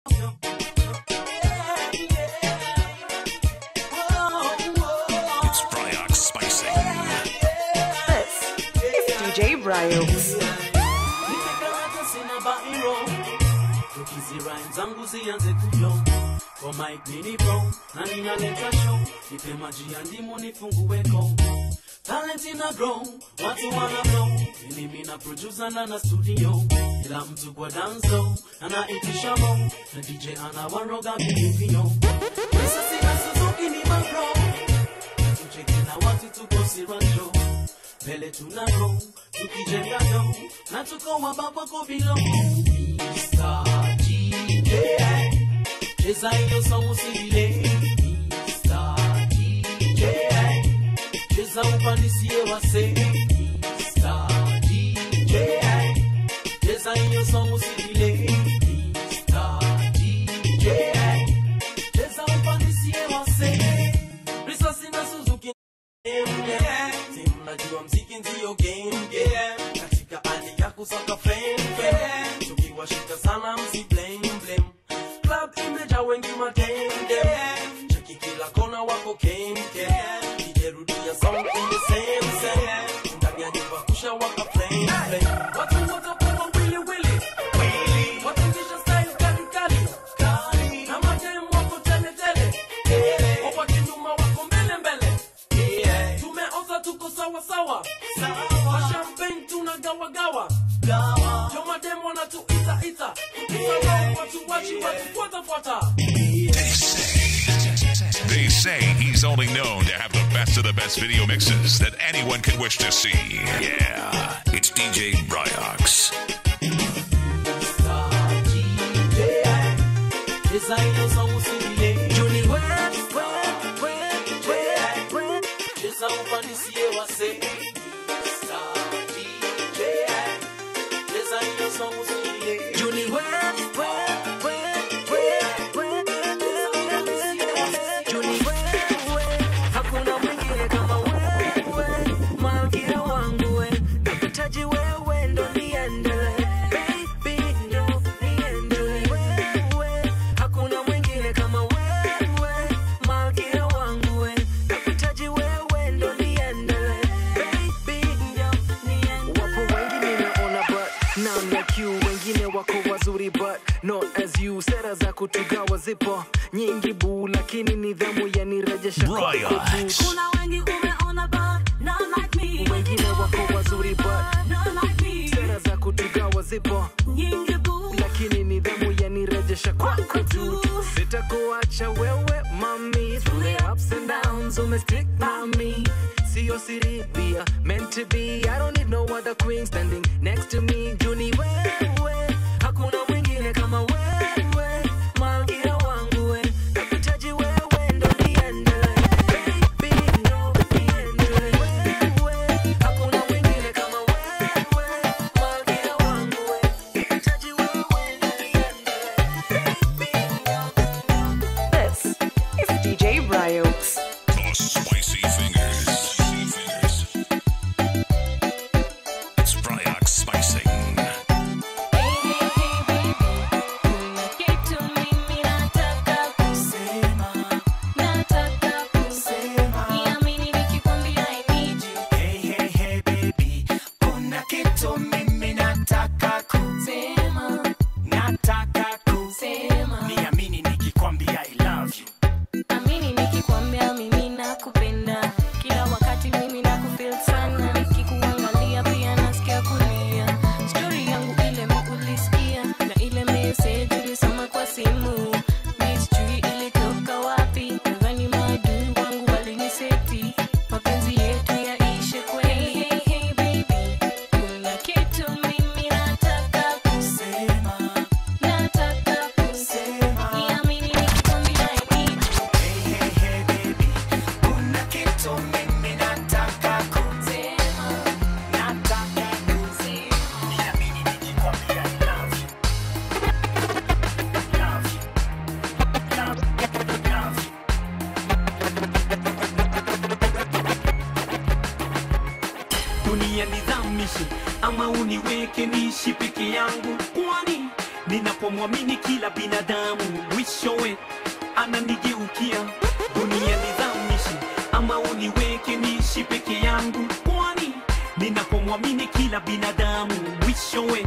It's Bryox Spicing. This is DJ Bryox. Nimekarata sina bairo tukizirime zangu zianze kuyo kwa mike nini bro na ninaleta show nipe maji ya ndimu nifunguweko talent ina grow watu wana blow ili mina producer na na studio kila mtu kwa danzo anaitisha mo na dj anawaroga vilivyo pesa sina suzuki ni mabro tucheki na watu tuko siranjo mbele tunaro tukijenga do na tuko wababa kwa vilo Mr. DJ cheza hiyo song usilile Mr. DJ cheza upandishie wase Mr. DJ cheza hiyo song usilile Mr. DJ cheza upandishie wase risasi na Suzuki Si mnajua mziki ndiyo game yeah. katika hali ya kusaka fame fame. tukiwashika sana msi blame blame club imejaa wengi matende cheki kila kona wako kemke ijerudia song in the same same ndani ya nyumba kusha waka flame flame watu wote kwa wili wili wili watu kisha style kali kali kali na madem wako tele tele kwa kinyuma wako mbele mbele tumeoza tuko sawa sawa kwa champagne tunagawagawa jo madem wanatuita ita tukisahau watu wachi watu fuata fuata They say he's only known to have the best of the best video mixes that anyone could wish to see. Yeah, it's DJ Bryox. Hakuna mwingine kama wewe, malkia wangu we, nakuhitaji wewe ndo niendelee, baby ndo niendelee. Wewe, hakuna mwingine kama wewe, malkia wangu we, nakuhitaji wewe ndo niendelee, baby ndo niendelee. Wapo wengi ninaona but none like you, wengine wako wazuri but not as you. Sera za kutugawa zipo nyingi buu, lakini nidhamu yanirejesha kwako Bryox. tu. Kuna wengi umeona but none like me. wengine wako wazuri but None like me. sera za kutugawa zipo Nyingi boo. lakini nidhamu yanirejesha kwako tu sitakuacha wewe mami through the ups and downs umestick by me siyo siri pia meant to be i don't need no other queen standing next to me juni wewe hakuna mwingine kama wewe malkia wangu we nakuhitaji wewe ndo niendelee baby ndo niendelee wewe hakuna mwingine kama wewe malkia wangu we nakuhitaji wewe ndo niendelee baby ndo This is DJ Bryox. The Spicy Fingers. It's Bryox Spicing. Hey, hey, hey, baby, kuna kitu mimi nataka ku nataka ku niamini nikikwambia I love you Amini nikikwambia mimi nakupenda kila wakati mimi nakufeel sana nikikuangalia pia nasikia kulia stori yangu ile ulisikia na ile message ulisoma kwa simu mi sijui ilitoka wapi nadhani maadui wangu waliniseti mapenzi yetu yaishe kweli hey, hey, baby kuna kitu mimi nataka kusema nataka kusema niamini nikikwambia I need you Hey, hey, hey, baby, kuna kitu mimi nataka ku nataka ku niamini nikikwambia I love you love you love love you dunia nizamishe ama uniweke niishi peke yangu kwani ninapomwamini kila binadamu mwishowe ananigeukia dunia nizamishi ama uniweke niishi peke yangu kwani ninapomwamini kila binadamu mwishowe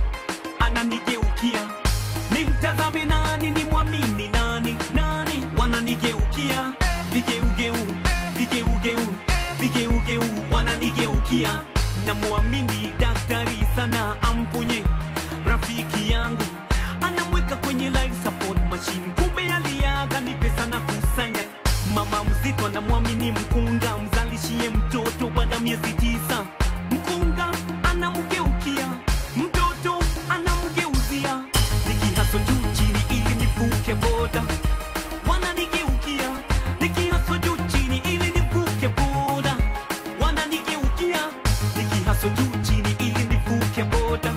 ananigeukia nimtazame nani nimwamini nani nani wananigeukia vigeugeu vigeugeu vigeugeu wananigeukia namwamini daktari sana amponye rafiki yangu anamweka kwenye life support machine kumbe aliaga ni pesa na kusanya mama mzito anamwamini mkunga mzalishie mtoto baada ya miezi tisa mkunga anamgeukia mtoto anamgeuzia nikihaso juu chini ili nivuke boda wananigeukia nikihaso juu chini ili nivuke boda wananigeukia nikihaso juu chini ili nivuke boda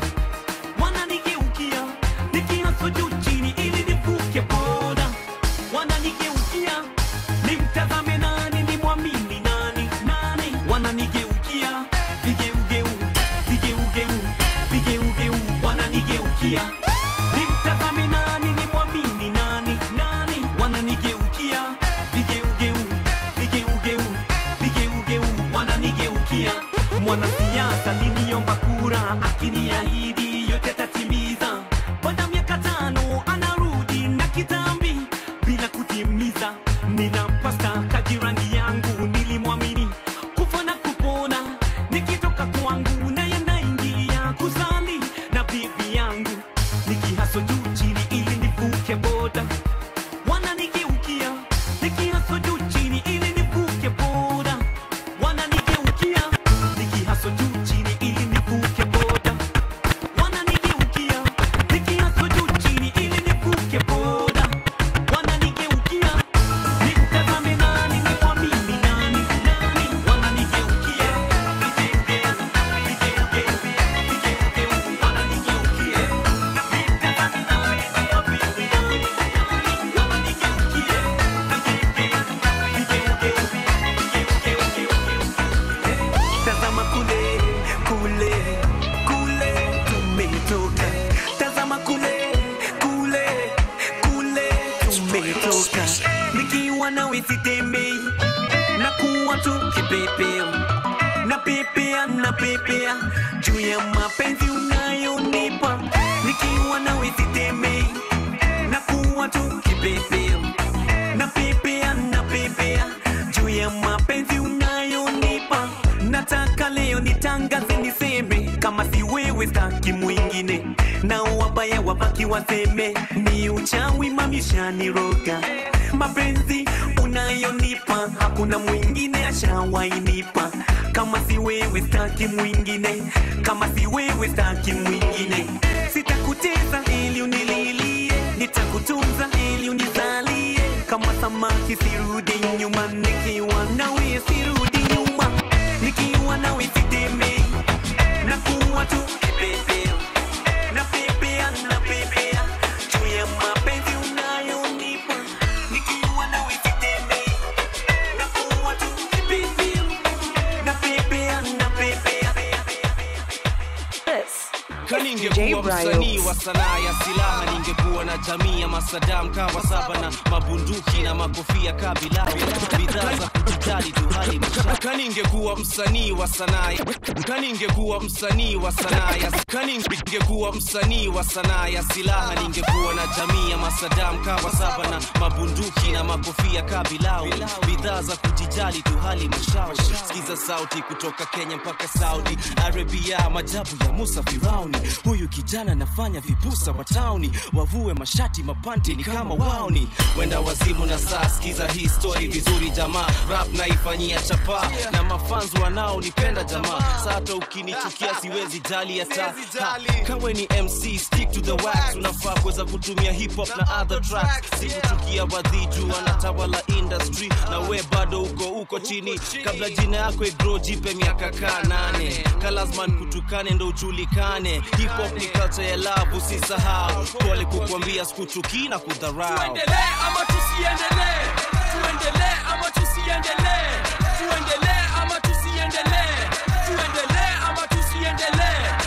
wananigeukia nikihaso juu chini ili nivuke boda wananigeukia nimtazame nani nimwamini nani nani wananigeukia vigeugeu vigeugeu vigeugeu wananigeukia nimtazame nani nimwamini nani nani wananigeukia vigeugeu vigeugeu vigeugeu wananigeukia mwanasiasa liniomba kura akiniahidi yote tatimiza baada ya miaka tano anarudi na kitambi bila kutimiza ninampasta kajirangi yangu nilimwamini kufa na kupona nikitoka kwangu naye naingilia kuzali na bibi yangu nikihaso juu chini ili nivuke boda wananigeukia nikihaso juu chini ili nivuke boda wananigeukia nikihaso juu chini ili nivuke boda wananigeukia nikihaso juu chini ili nivuke boda wananigeukia nimtazame nani nimwamini nani nani wananigeukia vigeugeu vigeugeu vigeugeu wananigeukia nimtazame nani nimwamini nani nani wananigeukia vigeugeu vigeugeu vigeugeu Tazama kule kule kule tumetoka, tazama kule kule kule tumetoka. Nikiwa nawe sitembei na kuwa tu kipepeo, na pepea na pepea juu ya mapenzi unayonipa. Nikiwa nawe sitembei na kuwa tu kipepeo, na pepea na pepea juu ya mapenzi unayonipa. Nataka leo nitangaze niseme, kama si wewe staki mwingine, na wabaya wabaki waseme ni uchawi mamishaniroga. Mapenzi unayonipa hakuna mwingine ashawainipa, kama si wewe staki mwingine, kama si wewe staki mwingine. Sitakuteza ili unililie, nitakutunza ili unizalie, kama samaki sirudi nyuma, nikiwa nawe sirudi nyuma, nikiwa nawe sitemei, nakuwa tu kipepeo, napepea napepea juu ya mapenzi unayonipa, nikiwa nawe sitemei, nakuwa tu kipepeo, napepea napepea This kaningekuwa msanii wa sanaa ya silaha ningekuwa na jamii ya masadam kawa saba na mabunduki na makofia kabila bidhaa za kujitali tu hali msha kaningekuwa msanii wa sanaa ya- kaningekuwa msanii wa sanaa ya kaningekuwa msanii wa sanaa ya silaha ningekuwa na jamii ya masadam kawa saba na mabunduki na makofia kabilau bidhaa za kujijali tu hali mshao sikiza sauti kutoka kenya mpaka saudi arabia majabu ya musa firauni huyu kijana nafanya vipusa wa tauni wavue mashati mapanti ni kama waoni wenda wazimu na saa sikiza hii story vizuri jamaa rap naifanyia chapa na mafanzi wanaonipenda jamaa sata ukinichukia siwezi jali hata Ha, kawe ni mc stick to the wax unafaa kuweza kutumia hip hop na other tracks sikuchukia wadhiju wanatawala industry na we bado uko uko chini kabla jina yako igro jipe miaka kaa nane kalazman kutukane ndo ujulikane hip hop ni culture ya love usisahau pole kukwambia sikuchukii na kudharau tuendelee ama tusiendelee tuendelee ama tusiendelee tuendelee ama tusiendelee tuendelee ama tusiendelee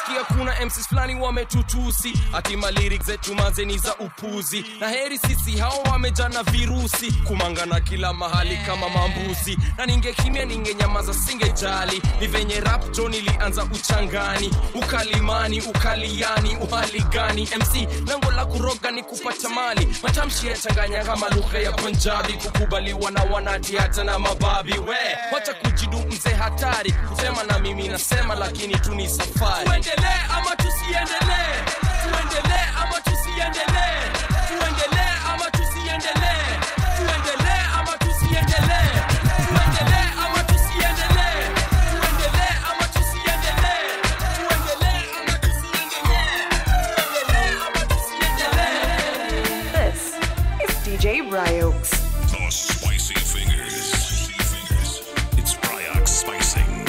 nasikia kuna mcs fulani wametutusi atima lyrics zetu mazeni za upuzi na heri sisi hao wamejana virusi kumangana kila mahali kama mambuzi na ningekimya ningenyamaza singejali ni venye rap jo nilianza uchangani ukalimani ukaliani uhali gani mc lengo la kuroga ni kupata mali matamshi yachanganya kama lugha ya punjabi kukubaliwa na wanati hata na mababi we wacha kujidu mzee hatari kusema na mimi nasema lakini tu ni safari tuendelee ama tusiendelee tuendelee ama tusiendelee tuendelee ama tusiendelee tuendelee ama tusiendelee tuendelee ama tusiendelee tuendelee ama tusiendelee tuendelee ama tusiendelee tuendelee ama tusiendelee This is DJ Bryox. The spicy fingers. It's Bryox spicing.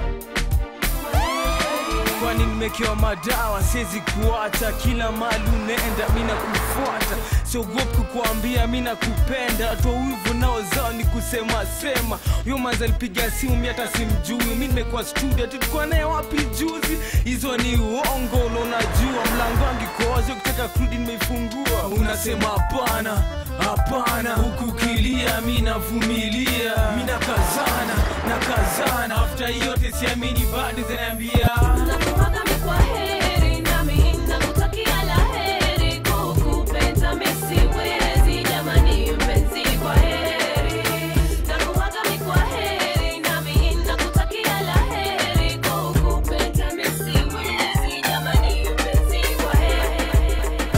kwani nimekewa madawa siwezi kuacha kila mali unaenda mina kufuata siogopi kukuambia mina kupenda toa wivu nao zao ni kusema sema huyo manzi alipiga simu mi hata simjui mi nimekuwa studio tulikuwa naye wapi juzi hizo ni uongo na unajua mlango wangu ikoazo ukitaka kurudi nimeifungua unasema hapana hapana huku kilia mi navumilia mi nakazana nakazana afta yote siamini bado zinaambia Nakuaga mi kwa heri, nami nakutakia la heri. Kukupenda mi siwezi, jamani mpenzi, kwa heri. Nakuaga mi kwa heri, nami nakutakia la heri. Kukupenda mi siwezi, jamani mpenzi, kwa heri.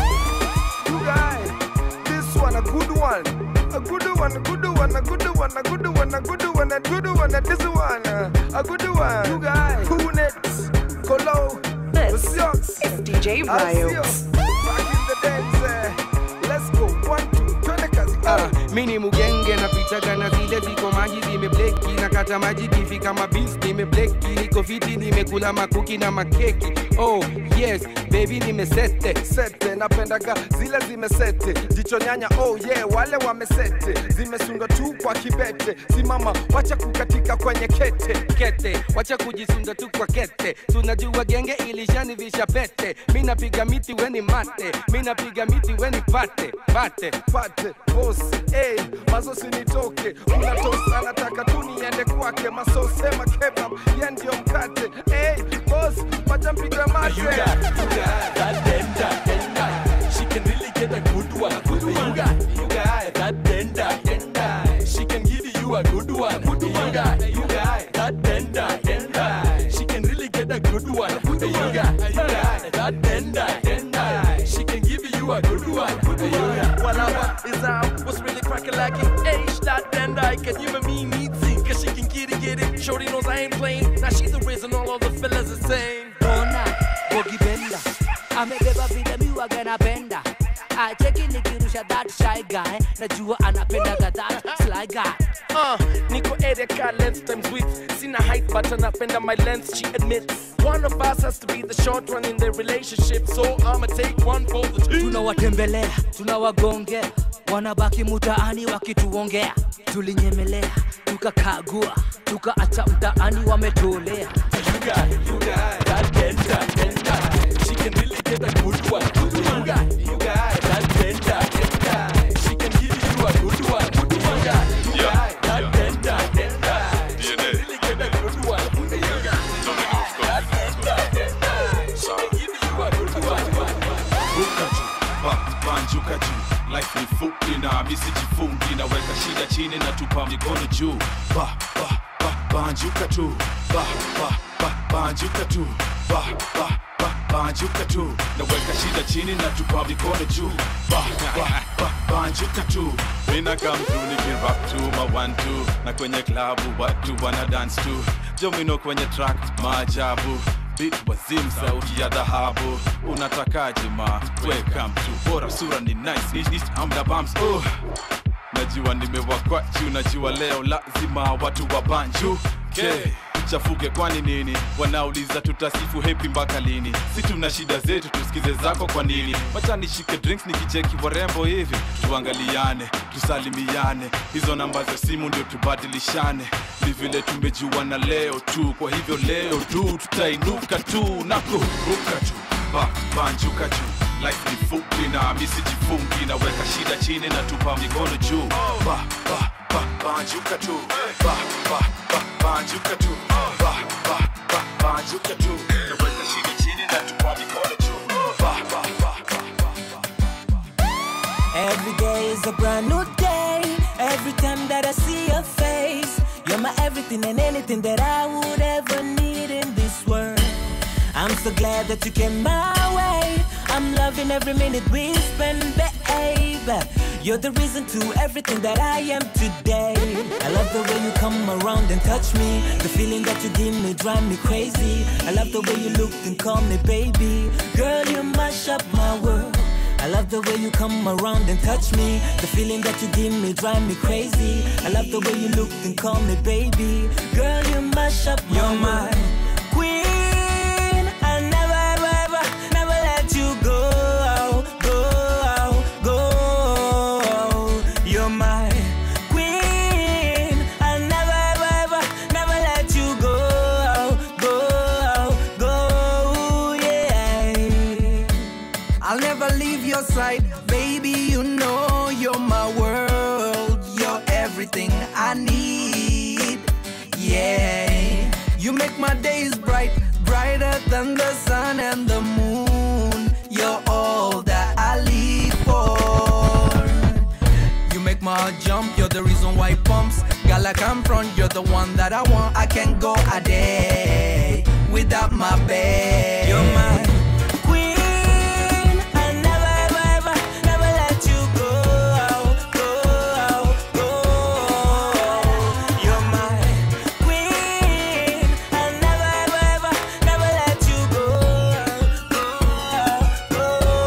You guys, this one a good one. A good one, a good one, a good one, a good one, a good one, a good one, and this one, uh, a good one. You guys, who next? Colo, This Siox, is DJ Bryox. Asio. Back in the days, uh, let's go. One, two, twende kazi. Ah, Uh, mi ni mugenge napitaga na zile ziko maji zimebleki nakata maji kifika mabis nimebleki niko fiti nimekula makuki na makeki oh yes baby nimesete sete napendaga zile zimesete jicho nyanya oh yeah wale wamesete zimesundwa tu kwa kibete simama wacha kukatika kwenye kete kete wacha kujisunda tu kwa kete tunajua genge ilishanivisha pete mi napiga miti weni mate mi napiga miti weni pate pate pate bos hey, mazo sinitoke kuna tos anataka tu niende kwake masosema kebab ye ndio mkate hey, bos wacha mpiga mate that denda, denda. She can really get a good one. Good one. You got, you got that denda, denda. She can give you a good one. Good one. You got, you got that denda, denda. She can really get a good one. Good one. You got, you got that denda, denda. She can give you a good one. Good one. You got. Whatever is out, what's really cracking like it? H dot and I can you and me meet see, cause she can get it, get it. Shorty knows I ain't playing. Now she's the reason all of the fellas are saying. ona bogibenda amebeba vile miwaga napenda acheki nikirusha that shy guy najua anapendaga that sly guy Uh, Nico Erika lens times width. Seen a height, but napenda my lens, she admits. One of us has to be the short one in their relationship, so I'ma take one for the team. tunawatembelea tunawagongea wanabaki mutaani wakituongea tulinyemelea tukakagua tukaacha mtaani wametolea You got, you got that denda, denda. She can really get a good one. Good one. You got, you got that denda, denda. She can give you a good one. Good one. You got, you got that denda, denda. She can really get a good one. You got, you got that denda, denda. She can give you a good one. ruka juu ba- banjuka juu life ni fupi na misijifungi naweka shida chini na tupa mikono juu ba, ba, ba, banjuka tu ba, ba, ba, banjuka tu ba, ba, ba, banjuka tu naweka shida chini na tupa mikono juu ba, ba, ba, banjuka tu mina come through nikirap tu ma one two na kwenye klabu watu wana dance tu jomino kwenye track maajabu Beat wazim sauti ya dhahabu unatakaje ma welcome to bora sura ni nice Ish, ish, amda bumps oh. najua nimewakwa juu najua leo lazima watu wa banju okay. tuchafuke kwani nini wanauliza tutasifu hepi mpaka lini si tuna shida zetu tusikize zako kwa nini wacha nishike drinks nikicheki warembo hivi tuangaliane tusalimiane hizo namba za simu ndio tubadilishane ni vile tumejuana leo tu kwa hivyo leo tu tutainuka tu na kuruka tu ba, banjuka juu life ni fupi na misijifungi naweka shida chini na tupa mikono juu ba, ba, ba, banjuka tu ba, ba, ba, banjuka tu ba, ba, ba, banjuka tu naweka shida chini na tupa mikono juu ba, ba, ba, Every day is a brand new day. Every time that I see your face, you're my everything and anything that I would ever need in this world. I'm so glad that you came my way. I'm loving every minute we spend, babe. You're the reason to everything that I am today. I love the way you come around and touch me. The feeling that you give me drive me crazy. I love the way you look and call me baby. Girl, you mash up my world. I love the way you come around and touch me. The feeling that you give me drive me crazy. I love the way you look and call me baby. Girl, you mash up my You're my queen. I never, ever, ever, never let you go, go, go. You're my queen. I never, ever, ever, never let you go, go, go. Yeah. I'll never leave your side, baby. You know you're my world. You're everything I need. Yeah, you make my days bright, brighter than the sun and the moon. You're all that I live for. You make my heart jump, you're the reason why it pumps. Girl, I come front, you're the one that I want. I can't go a day without my babe. You're my queen. I never, ever, ever, never let you go, go, go. You're my queen. I never, ever, ever, never let you go, go, go.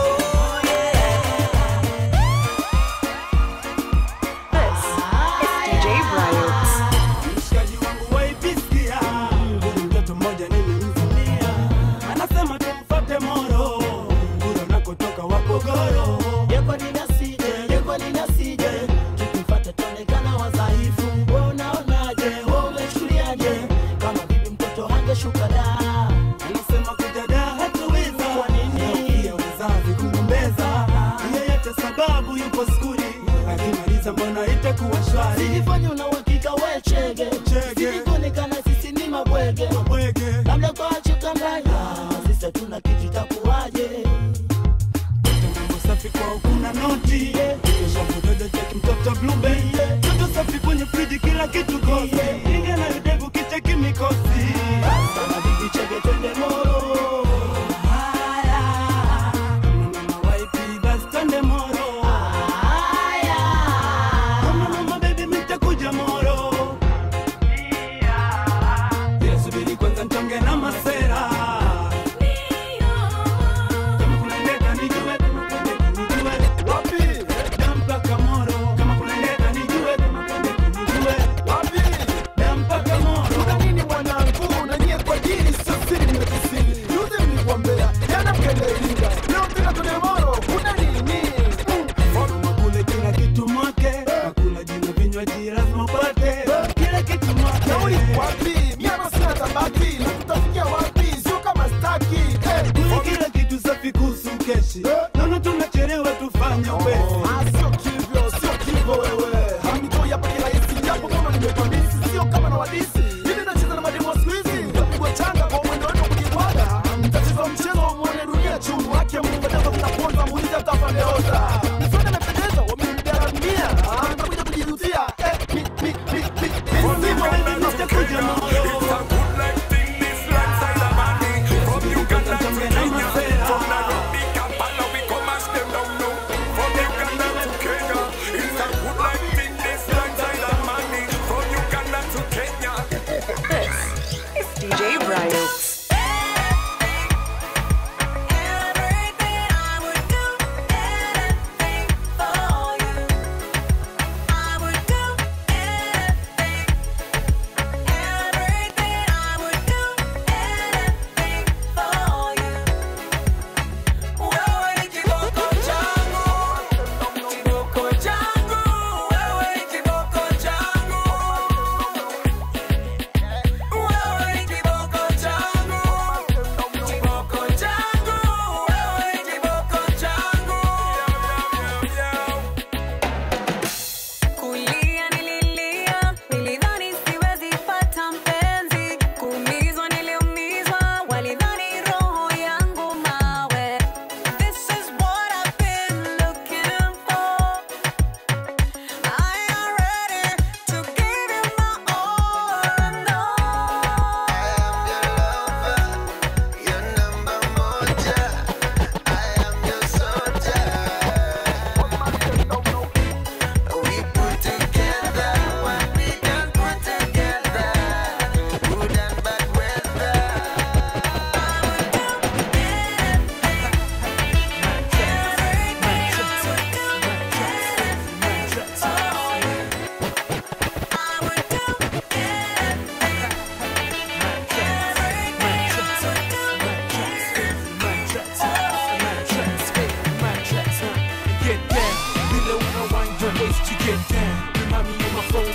This is DJ Bryox. mshikaji wangu waipisia mtoto mmoja nilimvunia anasema tumfate moro kuro nakotoka wapogoro yekwaninasije yekwaninasije tukimfata tuonekana wadhaifu we unaonaje we umechuliaje kama bibi mtoto hangeshuka da anasema kujada hatuweza kwa nini pia wazazi kugombeza yeyote sababu yupo skuli akimaliza mbona itakuwa shwari Silifanya una uhakika we chege Silikuonekana sisi ni mabwege Labda kwa chukanganya Sisi hatuna kitu itakuwaje mambo safi kwao kuna noti kesha kudodo cheki mtoto blube toto safi kwenye friji kila kitu kosi inge na yudevu kicheki mikosi sana bibi chege twende moro haya kama mama waipi basi twende moro haya kama mama baby mitakuja moro Ila subiri kwanza ntonge na masera kama kuna ndeta nijue kama kuna ndeta nijue wapi na mpaka moro kama kuna ndeta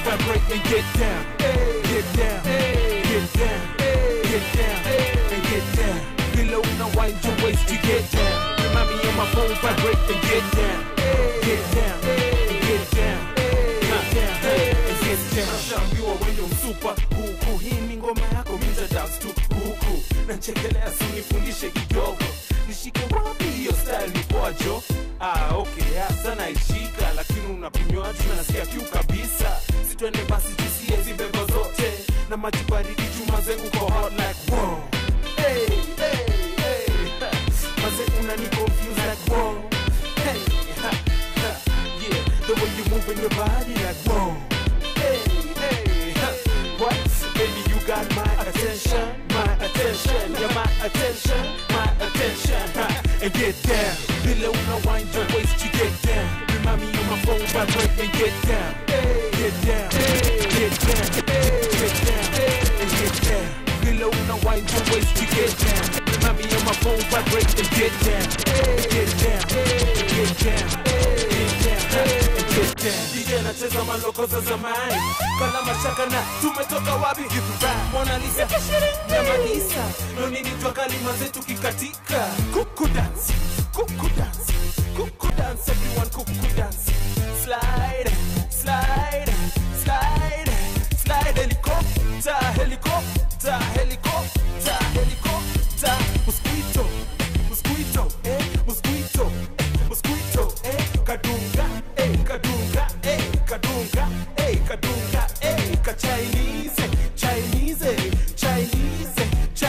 vibrate and get down. Get down, get down, get down, and get down. Below now wind your waist to get down. Remind me on my phone, vibrate and get down. Get down, and get down, get down, and get down. Nashaambiwa wewe msupa huku, hii ni ngoma yako, mita dance tu huku. Nachekelea sinifundishe kidogo, nishike wapi hiyo style ni poajo? Ah, okay, hasa naishika, lakini unapinywa tu nasikia kiu kabisa. Sitwende basi tusie hizi bebo zote na maji baridi chuma zengu kwa hot like wow. Hey, hey, hey. Maze unani confuse like wow. Hey, ha, ha. Yeah, the way you moving your body like wow. Hey, hey, ha. What? Baby, you got my attention, my attention, yeah, my attention, my attention. Ha. And get down, below now wind your waist to get down. Remind me on my phone, vibrate and get down, get down, get down, get down, and get down. Below now wind your waist to get down. Remind me on my phone, vibrate and get down, get down, get down, get down, and get down. DJ anacheza maloko za zamani, kala mashaka na tumetoka wapi? Mona Lisa na Malisa, no nini twa kalima zetu kikatika. Kuku dance, kuku dance, kuku dance, everyone kuku dance. Slide, slide, slide, slide, helicopter, helicopter, helicopter, helicopter. Mosquito, mosquito, eh, mosquito, mosquito, eh, kadunga, eh, kadunga, eh, kadunga, eh, kadunga, eh, ka Chinese, Chinese, Chinese,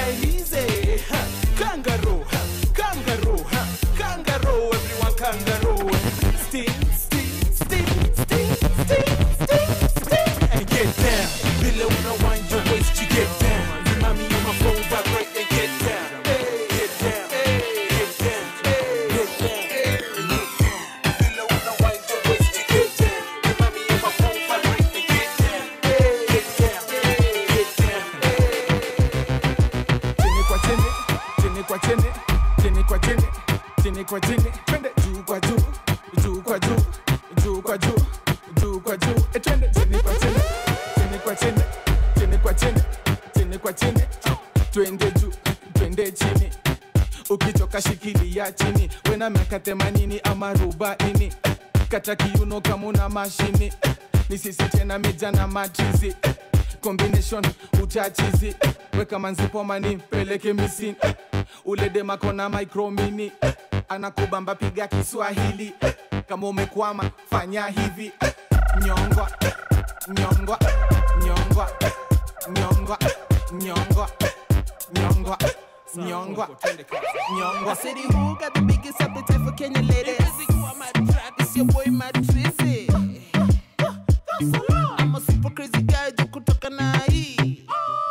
Chinese, ha, kangaroo, ha, kangaroo, ha, kangaroo, everyone kangaroo. Steam, steam, steam, steam, steam, steam, steam, and get down. Below now wind your waist to get down. Remind me on my phone, vibrate and get down. Get down, get down, get down. Below now wind your waist to get down. Remind me on my phone, vibrate and get down. Get down, get down. chini kwa chini chini kwa chini chini kwa chini chini kwa chini twende juu kwa juu juu kwa juu juu kwa juu juu kwa juu e twende chini kwa chini chini kwa chini chini kwa chini chini kwa chini twende juu twende chini ukichoka shikilia chini wena miaka themanini ama arobaini kata kiuno kama una mashini ni sisi tena mija na matrizi combination utachizi weka manzipomani peleke misini ule demakona micromini anakubamba piga kiswahili kama umekwama fanya hivi nyongwa nyongwa nyongwa nyongwa nyongwa nyongwa nyongwa nyongwa I said, who got the biggest appetite for Kenya ladies? It's your boy Mad Trizzy. I'm a super crazy guy, jo kutoka na hii.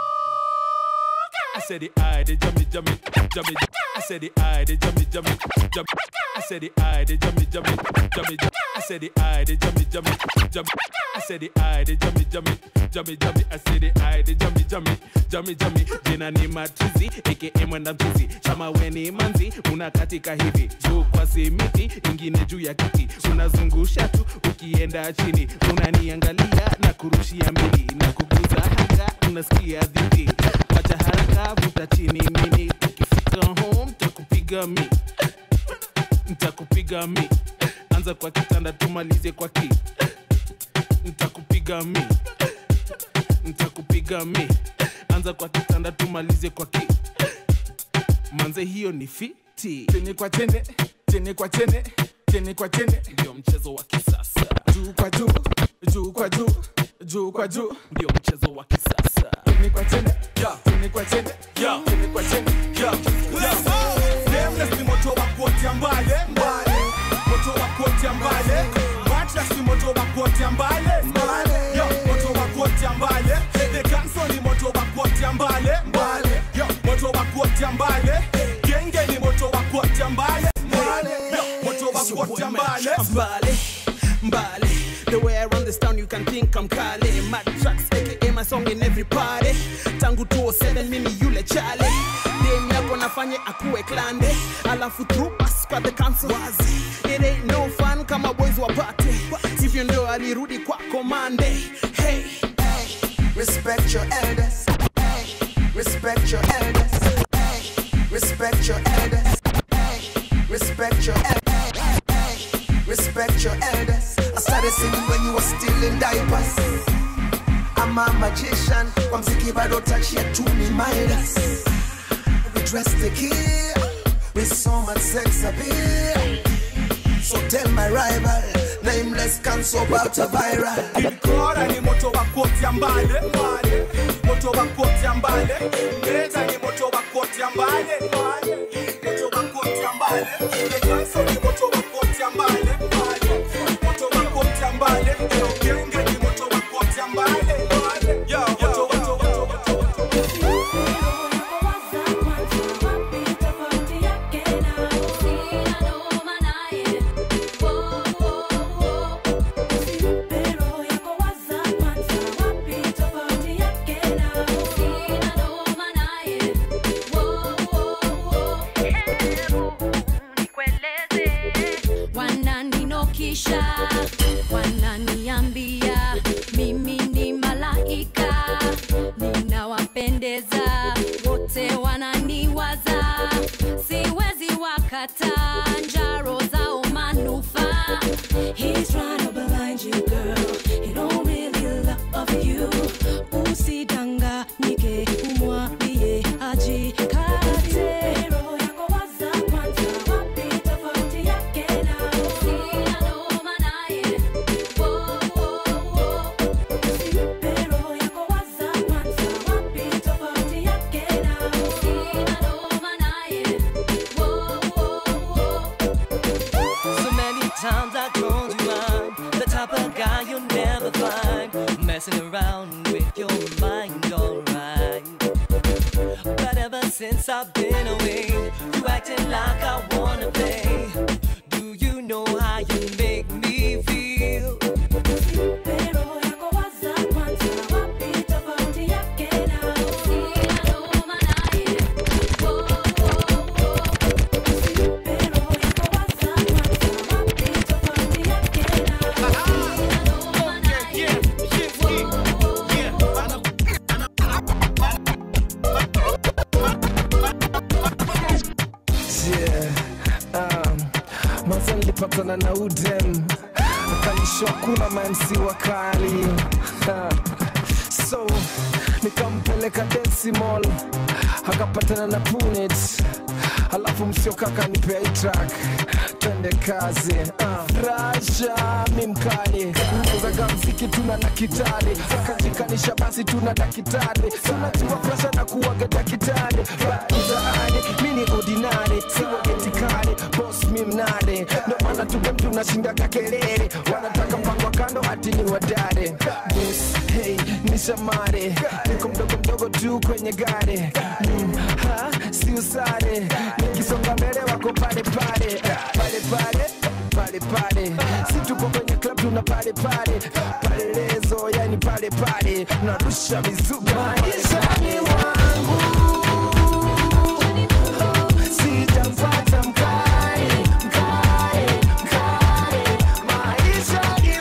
I said the eye, the jummy, jummy, jummy. I said the eye, the jummy, jummy, jummy. I said the eye, the jummy, jummy, jummy. I said the eye, the jummy, jummy, jummy. I said the eye, the jummy, jummy, jummy, jummy. I said the eye, the jummy, jummy, jummy, jummy. Jina ni matuzi, aka mwenda mchuzi. Kama we ni manzi, unakatika hivi juu kwa simiti, ingine juu ya kiti, unazungusha tu ukienda chini, unaniangalia na kurushia mbili na kuguza hanga, unasikia dhiki. Wacha haraka, vuta chini mini, ukifika home takupiga mi, ntakupiga mi. Anza kwa kitanda tumalize kwa ki, ntakupiga mi, ntakupiga mi. Anza kwa kitanda tumalize kwa ki, manze hiyo ni fiti. chini kwa chini chini kwa chini chini kwa chini ndio mchezo wa kisasa juu kwa juu juu kwa juu juu kwa juu ndio mchezo wa kisasa chini kwa chini chini kwa chini chini kwa chini Nameless ni moto wa kuotea mbale mbale, moto wa kuotea mbale. Mattress ni moto wa kuotea mbale mbale, yo moto wa kuotea mbale. The Ganso ni moto wa kuotea mbale mbale, yo moto wa kuotea mbale. Genge ni moto wa kuotea mbale mbale, yo moto wa kuotea mbale. Mbale, mbale. The way I run this town, you can think I'm Kale. Mad tracks, aka my song in every party. Tangu 207 mimi yule chale. Dem yako nafanya akuwe klande. Alafu through pass kwa the council. It ain't no fun kama boys wapate. Hivyo ndio alirudi kwa komande. Hey, hey, respect your elders. Hey, respect your elders. Hey, respect your elders. Hey, respect your elders. Hey, respect your elders. I started singing when you were still in diapers. I'm a magician. Kwa mziki bado touch ya to me Midas. We dress the kill with so much sex appeal. So tell my rival, nameless cancel about a viral. Kora ni moto wa koti ya mbale mbale. moto wa koti ya mbale Leta ni moto wa koti ya mbale mbale. moto wa koti ya mbale Lekanso ni moto wa koti ya mbale mbale. moto wa koti ya mbale Genge ni moto wa koti ya mbale mbale. Yo, moto wa moto wa wananinokisha wananiambia mimi ni malaika ninawapendeza wote wananiwaza siwezi wakata njaro zao manufaa He's trying to blind you girl he don't really love you usidanganyike umwambie ajikate roho yako waza kwanza wapi tofauti yake na sina noma naye So many times I told you I'm the type of guy you'll never find messing around with your mind, alright. But ever since I've been away, you acting like I wanna play. Do you know how you make me feel? Yeah, um, maza nilipatana na udem akanishwa kuna mamsi wakali Ha, so nikampeleka Dance Mall akapatana na Punet alafu msioka akanipea hii track twende kazi uh. Rasha mi mkali uzaga mziki tuna na kitari akajikanisha basi tuna dakitari tunajua presha na kuwaga dakitari bazaani mi ni ordinary siwagetikali bos mi mnade ndo maana tuge mtu nashindaga kelele wanataka mpango wa kando ati ni wadare bos hey ni shamare niko mdogo mdogo tu kwenye gari mm, ha si usare nikisonga mbele wako pale pale pale pale pale pale si tuko kwenye club tuna pale pale pale lezo yani pale pale narusha mizuka maishani mwangu sitampata mkali mkali mkali maishani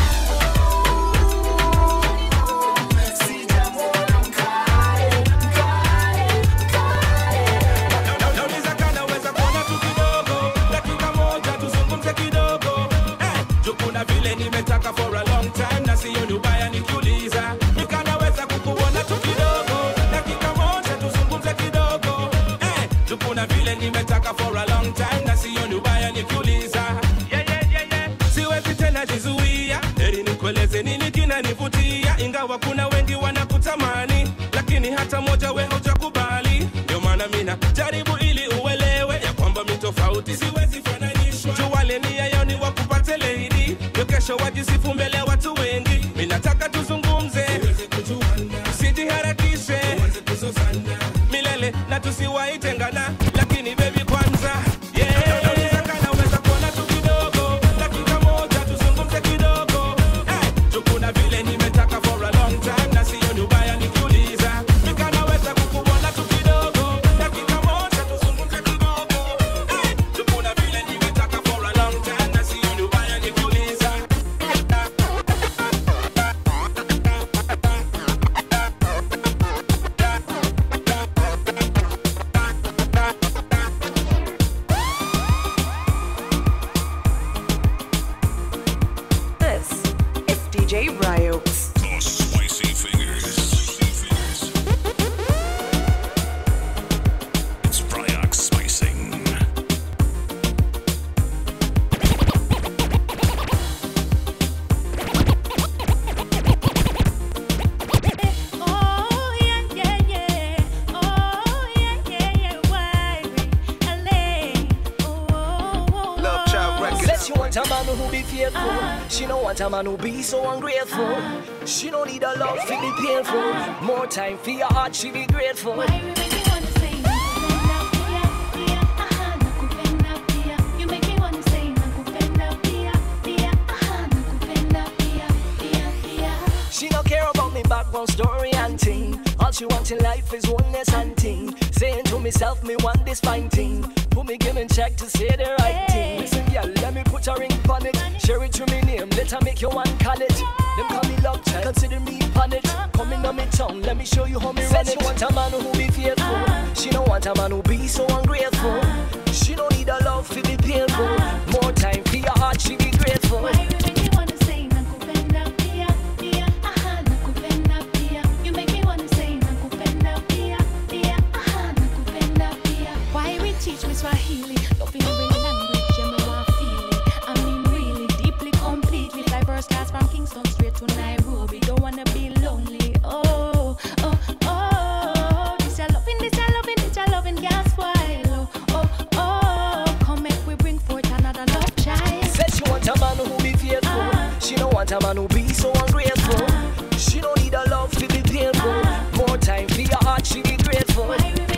Nauliza kana weza kuona tu kidogo, dakika moja tuzungumze kidogo. Eh, juu kuna vile nimetaka for a long time na siyo ni ubaya nikiuliza. Nikanaweza kukuona tu kidogo, dakika moja tuzungumze kidogo. Eh, juu kuna vile nimetaka for a long time na siyo ni ubaya nikiuliza. Yeah, yeah, yeah, yeah. Siwezi tena jizuia, heri nikueleze nini kinanivutia, ingawa kuna wengi wanakutamani, lakini hata moja we hujakubali. Ndio maana mina jaribu ili uelewe ya kwamba mi tofauti siwezi fananishwa. Juu wale nia yao ni wakupate lady, ndio kesho wajisifu mbele ya watu wengi. Mi nataka tuzungumze, usijiharakishe milele na tusiwaitengana, lakini baby kwanza yeah. Nauliza kana uweza kuona tu kidogo, dakika moja tuzungumze kidogo. Eh, juu kuna vile nimetaka for a long time na siyo ni ubaya nikiuliza. Nikanaweza kukuona tu kidogo, dakika moja tuzungumze kidogo. Eh, juu kuna vile nimetaka for a long time na siyo ni ubaya nikiuliza. DJ Bryox. The spicy fingers. It's Bryox spicing. Oh, yeah, yeah, yeah. Oh, yeah, yeah, yeah. Why we LA? Oh, oh, oh, Love Child Records. Said she want a man who be faithful. She don't want a man who be so ungrateful. She don't need a love to be painful. More time for your heart, she be grateful. You make me wanna say nakupenda pia, pia, aha, nakupenda pia, pia, pia. She don't care about me background story and thing. All she wants in life is oneness and thing. Saying to myself, me want this fine thing. Put me giving check to say the right thing. Listen, yeah, let me put a ring on it. Share it to me name, let her make you one call it. Them call me love child, consider me on it. Coming on me tongue, let me show you how me run it. She want a man who be faithful. She don't want a man who be so ungrateful. She don't need a love to be painful. More time for your heart, she be grateful. Why we teach me Swahili? Loving every language, you know I feel it. I mean, really, deeply, completely. Fly first class from Kingston straight to Nairobi. Don't wanna be lonely. Oh, oh, oh. This your loving, this your loving, this your loving, gas while. Oh, oh, oh. Come make we bring forth another love child. Said she want a man who be faithful. She don't want a man who be so ungrateful. She don't need a love to be painful. More time for your heart, she be grateful.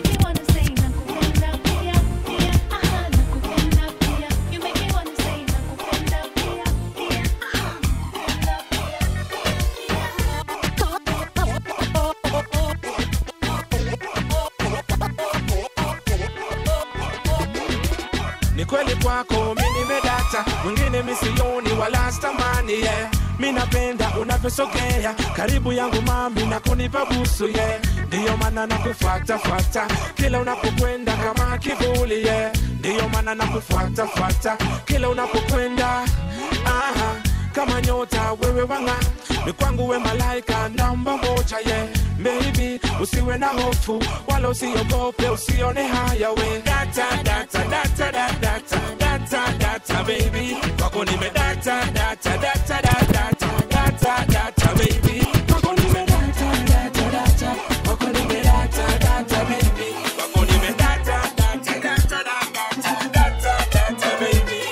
ni kweli kwako mi nimedata mwingine misioni wala stamani yeah. mi napenda unavyosogea karibu yangu mami na kunipa busu yeah. ndiyo maana nakufuatafuata kila unapokwenda kama kivuli yeah. ndiyo maana nakufuatafuata kila unapokwenda Aha, kama nyota wewe wanga ni kwangu we malaika namba moja ye yeah. Baby, usiwe na hofu wala usiogope, usione haya we data data data data data data data baby, kwako nime data data data data data data baby, kwako nime data data data kwako nime data data baby, kwako nime data data data data data data baby.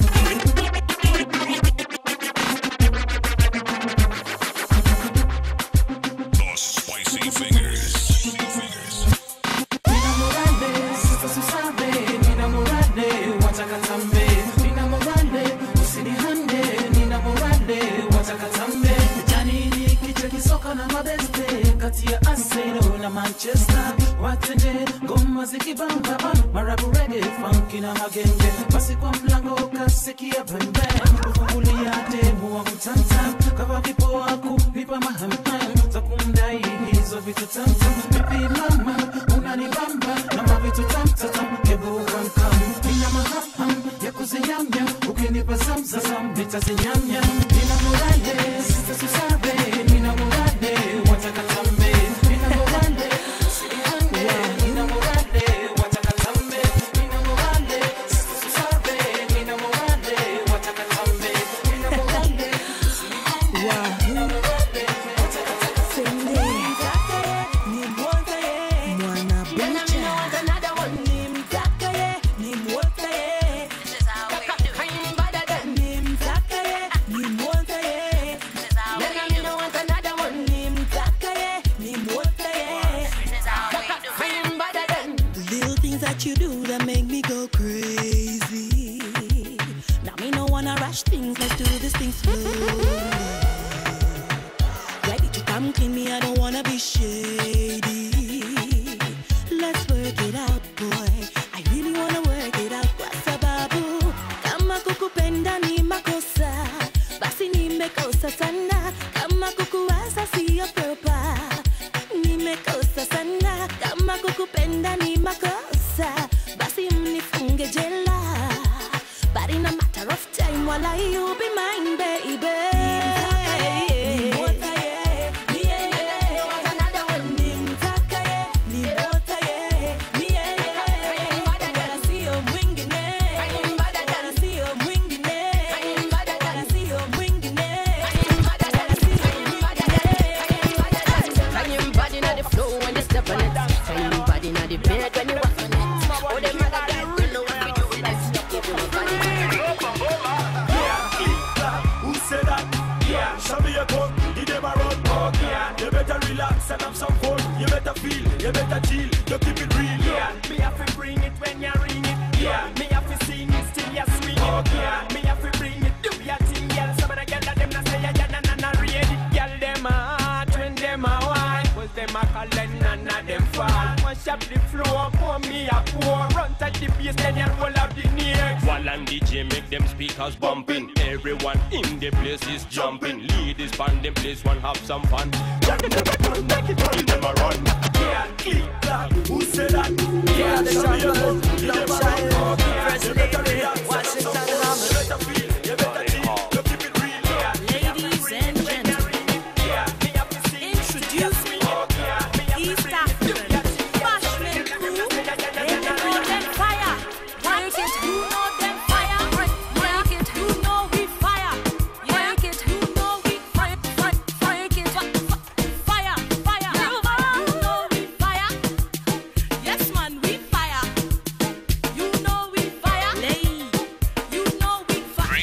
The spicy fingers. Ninamorale, sasa susabe, ninamorale, wataka tambe. Ninamorale, usinihande, ninamorale, wataka tambe. Jani ni kicha kisoka na mabeste, kati ya Arsenal na Manchester. Watende, ngoma zikibamba, marabu reggae, funky na magenge. Basi kwa mlango ukasikia bembe, kufungulia demu wa mtanta. Kama vipo wako, vipa mahamham, za kumdai hizo vitu tamtam. Vipi mama, unanibamba na mavitu tamtatam, hebu kamkam. Nina mahaham ya kuzinyamnya, ukinipa zamzazam, nitazinyamnya. Nina morale, sita susabe, nina morale, wataka tambe. Nina morale, usihande, nina morale, wataka tambe. Nina morale, sita susabe, nina morale, wataka tambe. Nina morale, usihande, nina morale, wataka tambe. Little things that you do that make me go crazy. Now me no wanna rush things, let's do this thing slowly. Ready to come clean me, I don't wanna be shady. Let's work it out, boy. I really wanna work it out kwa sababu kama kukupenda ni makosa, basi nimekosa sana. Kama kukuwaza siyo proper, nimekosa sana. Kama kukupenda ni makosa, basi mnifunge jela. But in a matter of time, while I you be mine, baby. Yeah, Shabby a come, he dem a run. Yeah, you better relax and have some fun. You better feel, you better chill, you keep it real. Yeah, me have to bring it when you ring it. Yeah, me have to sing it still you swing it. Yeah, me have to bring it, do your thing, girl. Some of the girl that them not say ya ya na na na read it. Girl them a hot when them a wine, 'cause them a call and none of them fall. Mash up the floor, pour me a pour. Run touch the bass, then you roll up the neck. While and DJ make them speakers bumping. Everyone in the place is jumping. Ladies band them place one have some fun. Jack never done, make it run, them a run. Yeah, click clack, who said that? Yeah, the Shabby a jungle, come, he dem a love run. child, Yeah, first you better lady, relax and have Washington some fun. Hammer. You better feel, you better chill, you keep it real. Yeah, Ladies and gentlemen, introduce me, East African, Bashman crew, they know them fire. Work it, you know them fire. Work it, you know we fire. Work it, you know we fire. Work it, fire, fire. You know we fire. Yes, man, we fire. You know we fire. You know we fire.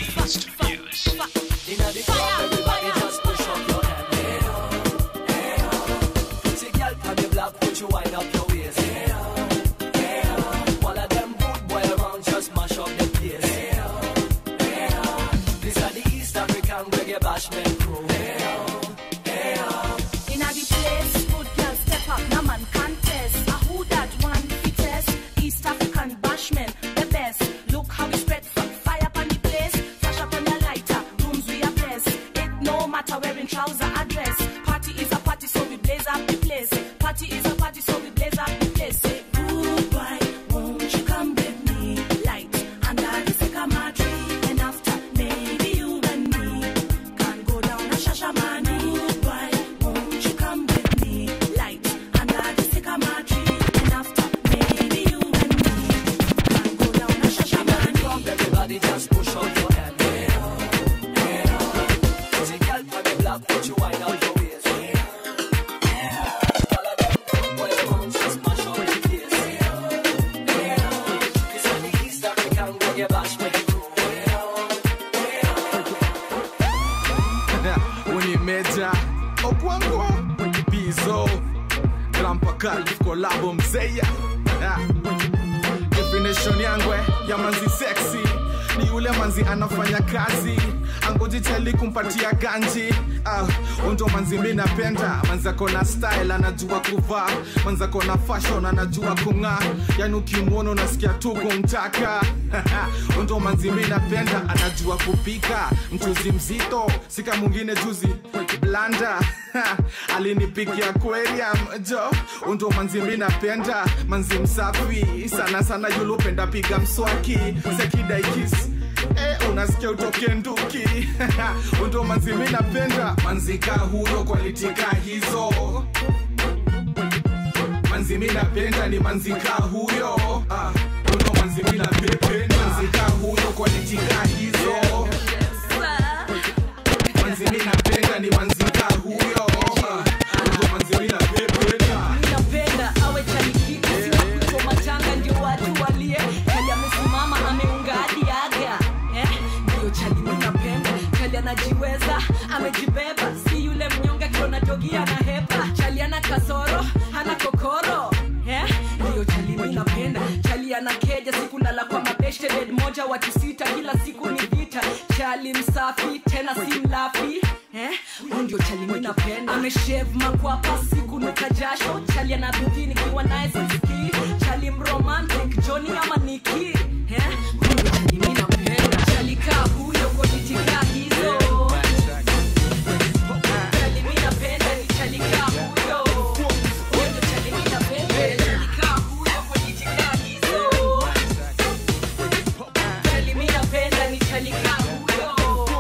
Inna the club, everybody just push up your hand. Hey oh, hey oh. Pretty girl from the block, put you wind up your waist. Hey oh, hey oh. All of them good boy around, just mash up the place. Hey oh, hey oh. These are the East African reggae bashment crew. Hey oh, hey oh. Inna the place, good girl step up, no man contest. A who that one fittest? East African bashman, the best. Look how we spread f- fire upon the place. Flash up on the lighter, rooms we are blessed. It no matter wearing trouser or dress. Party is a party, so we blaze up the place. Party is a party, so we blaze up the place. Say goodbye, won't you come with me? Light under the sycamore tree, and after maybe you and me can go down a shashamani. Goodbye, won't you come with me? Light under the sycamore tree, and after maybe you and me can go down a shashamani. Everybody just push up your hand. Hey oh, hey oh. Pretty girl from the block, put you wind up your waist. Hey oh, hey oh. All of them good boy around, just mash up the place. Hey oh, hey oh. This is the East African reggae bashment crew. Hey oh, hey unimeja okwangwa bizo glampakali kolabo mzeya Ah. definition yangwe ya manzi sexy ni yule manzi anafanya kazi angojichali kumpatia ganji ah, undo manzi mi napenda manzako na style anajua kuvaa manzako na fashion anajua kung'aa yani ukimwona unasikia tu kumtaka undo manzi mi napenda anajua kupika mchuzi mzito sika mwingine juzi blanda alinipikia aquarium jo undo manzi mi napenda manzi msafi sana sana yulupenda piga mswaki sekidaikis Eh, unasikia utoke nduki undo manzi mi napenda manzika huyo kwalitika hizo manzi mi napenda ni manzika huyo ah, undo manzi mi napenda manzika huyo kwalitika hizo manzi mi napenda ni manzika huyo ah, undo manzi mi napenda napenda awe chalikiki sio kuchoma changa ndio watu walie kali amesimama ameunga hadi aga eh, ndio chali mi napenda kali anajiweza amejibeba si yule mnyonge akiona jogi ana hepa chali ana kasoro hana kokoro eh, ndio chali mi napenda chali ana keja sikulala kwa mabeshte bed moja watu sita kila siku ni vita chali msafi tena si mlafi eh, huyu ndio chali mi napenda ameshev makwapa siku nuka jasho chali ana bidii nikiwa naye sisikii chali mromantic joni ama niki eh, huyu ndio chali mi napenda chali kaa huyo koditika hizo chali mi napenda ni chali kaa huyo huyo ndio chali mi napenda chali kaa huyo koditika hizo chali mi napenda ni chali kaa huyo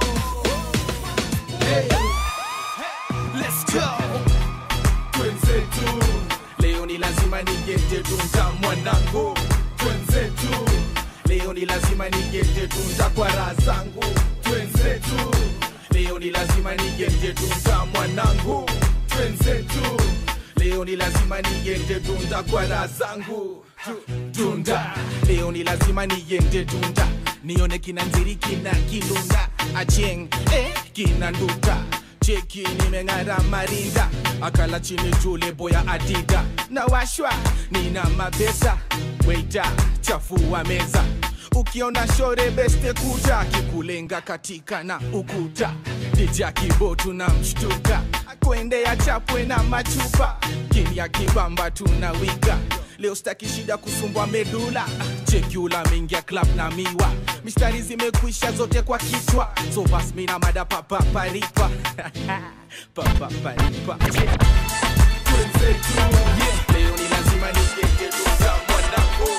Let's go. Twenzetu leo ni lazima nigete tunza mwanangu twenzetu leo ni lazima nigete tunza kwa raha zangu twenzetu leo ni lazima nigete tunza mwanangu twenzetu leo ni lazima nigete tunda kwa raha zangu Tu- tunda leo ni lazima nigende tunda nione kina nziri kina kilunda acheng eh, kina nduta cheki nimeng'ara marinda akala chini juu lebo ya adida na washwa nina mapesa weita chafua meza ukiona shore beste kuja kikulenga katika na ukuta dija kibo tuna mshtuka kuendea chapwe na machupa kimya kibamba tuna wiga leo staki shida kusumbwa medula chekula mingia club na miwa mistari zimekwisha zote kwa kichwa so bas mina mada papaparipa papaparipa Twenzetu, yeah. leo ni lazima nigenge duza mwanangu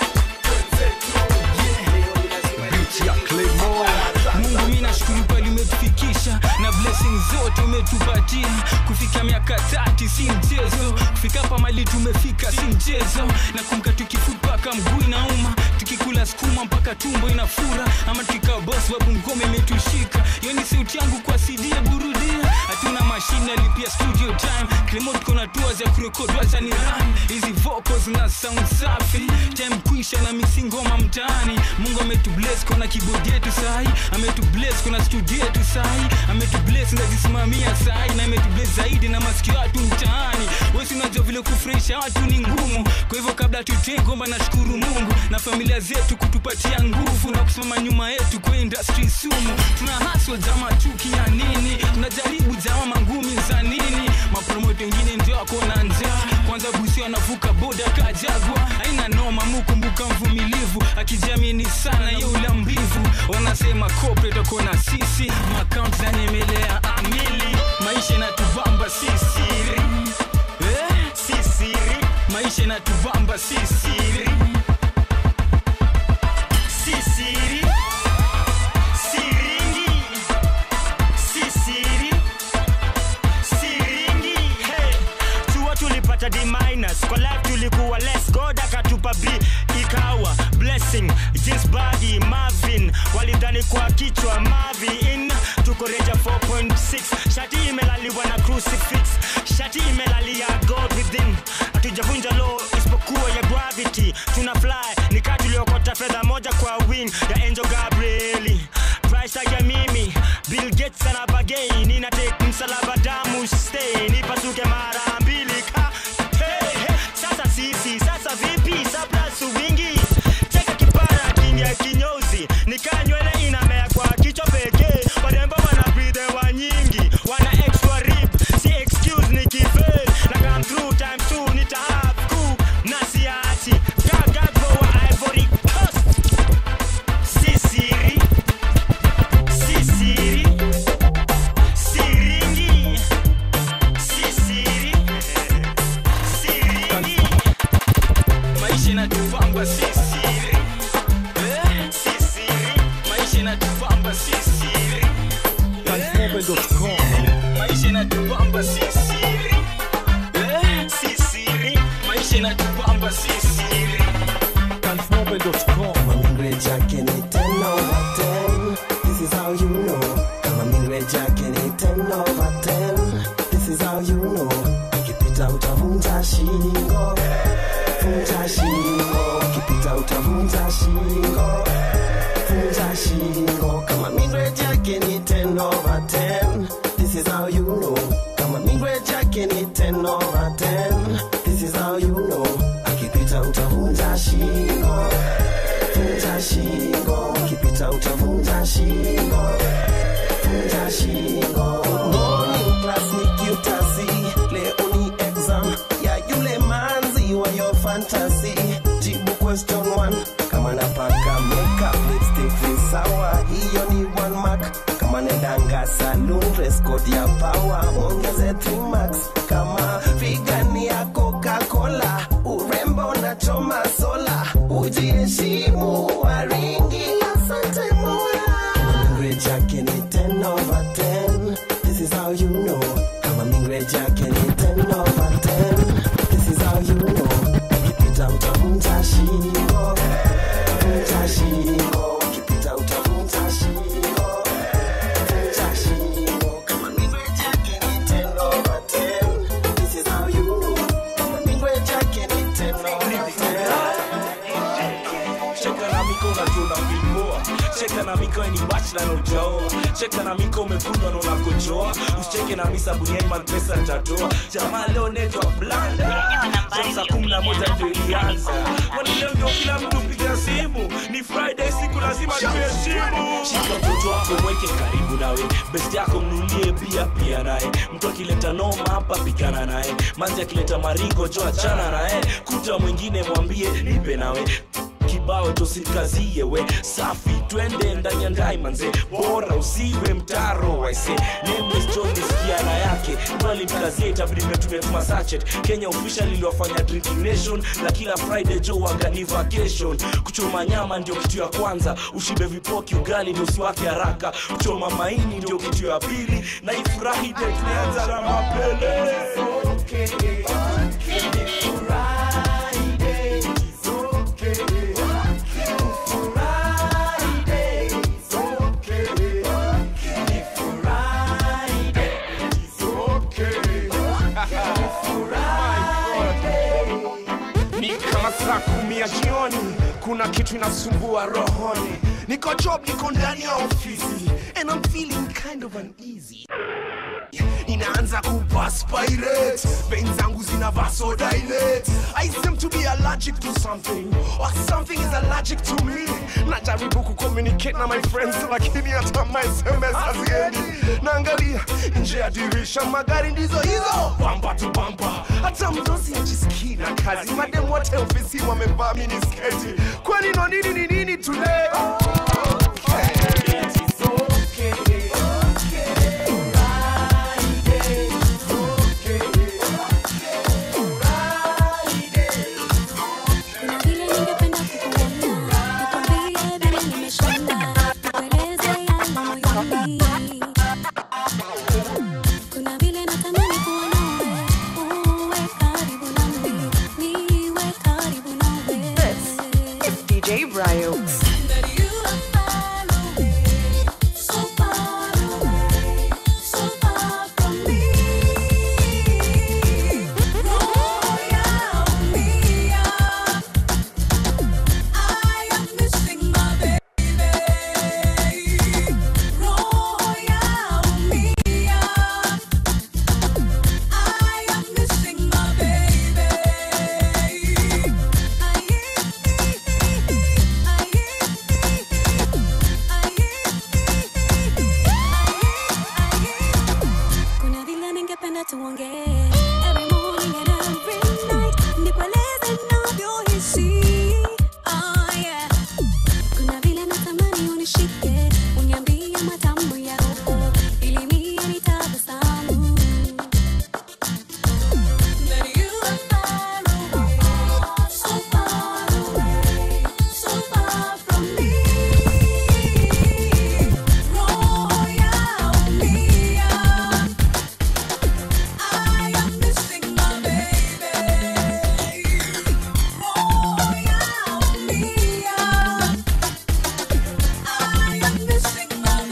mungu mi nashukuru pali umetufikisha na blessing zote umetupatia kufika miaka tati si mchezo kufika hapa mali tumefika si mchezo na kumka tukifood mpaka mguu inauma tukikula sukuma mpaka tumbo inafura ama tukikaa boss babu ngome imetushika hiyo ni sauti yangu kwa CD ya burudia hatuna mashine alipia studio time Clemo tuko na tours ya kurekod wacha ni run hizi vocals na sound safi time kuisha na misi ngoma mtaani mungu ametubless kona keyboard yetu sahi ametubless kona studio yetu sahi ametubless ndazisimamia sahi na ametubless zaidi na masikio watu mtaani wesi unajua vile kufurahisha watu ni ngumu kwa hivyo kabla tutee ngoma nashukuru mungu na familia zetu kutupatia nguvu na kusimama nyuma yetu kwa industry sumu tuna haswa jama chuki ya nini tunajaribu jama mangumi za nini mapromote wengine ndio wako na njaa kwanza busi anavuka boda kajagwa aina noma mukumbuka mvumilivu akijiamini sana ye ula mbivu wanasema corporate wako na sisi makaunt zanyemelea amili maisha inatubamba si siri eh? si siri maisha inatubamba si siri si siri siringi si siri siringi hey. chuo tulipata d minus kwa life tulikuwa less god akatupa b ikawa blessing jeans body marvin walidhani kwa kichwa mavin tuko reja 4.6 shati imelaliwa na crucifix shati imelalia god within hatujavunja law isipokuwa ya gravity tuna fly nikaa tuliokota fedha moja kwa wing ya angel gabrieli price ya mimi bill gates ana bagei nina take msalaba damu stay nipasuke mara mbili ka hey, hey. sasa sisi sasa vipi saplasu wingi cheka kipara kingia kinyozi nikaa nywele inamea kwa kichwa pekee warembo wana breathe hewa nyingi wana extra rip si excuse ni kifail na come through time two nita have cook na siati gagago wa ivory coast si siri si siri siringi si siri siringi maisha inatubamba si siri eh? si siri maisha inatubamba si siri eh? maisha inatubamba si siri eh? si siri maisha inatubamba si siri Mingre Jackie ni 10 over 10 This is how you know Kama Mingre Jackie ni 10 over 10 This is how you know Ukipita utavunja shingo Vunja shingo Ukipita utavunja shingo Vunja shingo Kama Mingre Jackie ni 10 over 10 This is how you know Kama Mingre Jackie ni 10 over 10 This is how you know Akipita utavunja shingo vunja shingo ukipita utavunja shingo vunja shingo morning class ni cutasi leo ni exam ya yule manzi wa your fantasy jibu question one kama napaka makeup lipstick ni sawa hiyo ni one mark kama nendanga saloon dress code ya power ongeze 3 marks kama figani ya coca-cola urembo na choma sola ujiheshimu waringi asante mola mingre jake ni 10 over 10 this is how you know kama mingre jake ni 10 over 10 this is how you know ukipita utavunja shingo vunja shingo ukipita utavunja shingo vunja shingo kama mingre jake ni 10 over 10 this is how you know kama mingre jake ni 10 over 10 Cheka na miko na tuna filmoa Cheka na miko ni watch na no joe cheka na miko umekunywa na unakojoa usicheke na misa buniaiman pesa tatoa jamaa leo netwa blanda sasa kumi na moja ndio ilianza kwani leo ndio kila mtu piga simu ni friday siku lazima tuheshimu shika mtoto wako mweke karibu nawe best yako mnulie pia pia naye mtu akileta noma hapa pigana naye manzi akileta maringo jo achana naye kuta mwingine mwambie nipe nawe kibao tosikazie we safi twende ndani ya ndai manze bora usiwe mtaro waise nameless john nisikiana yake mkazie itabidi tumetuma sachet kenya official iliwafanya drinking nation na kila friday jo wagani vacation kuchoma nyama ndio kitu ya kwanza ushibe vipoki ugali ndio usiwake haraka kuchoma maini ndio kitu ya pili na ifurahi de tulianza na mapele ni kama saa kumi ya jioni kuna kitu inasumbua rohoni niko job niko ndani ya ofisi and I'm feeling kind of uneasy inaanza kupaspirate vein zangu zina vasodilate i seem to be allergic to something or something is allergic to me najaribu kucommunicate na my friends lakini hata my sms haziendi naangalia nje ya dirisha magari ndizo hizo bamba tu bamba hata mdosi ajisikii na kazi madem wote ofisi wamevaa minisketi kwani no nini ni nini today Kuna vile ningependa kukuona, nikwambie vile nimeshinda, nikueleze yale moyoni. Kuna vile natamani kuwa nawe, uwe karibu nami, niwe karibu nawe. It's DJ Bryox. That you are far away, so far away, so far from me. Roho yaumia, I am missing my baby. Roho yaumia, I am missing my baby. Kuna vile ningependa tuongee every morning and every night, nikueleze ninavyohisi. Oh, yeah. Kuna vile natamani unishike, uniambie matamu ya roho, ili mie nitabasamu. That you are far away, so far away, so far from me. Roho yaumia, I am missing my baby. Roho yaumia, I am missing my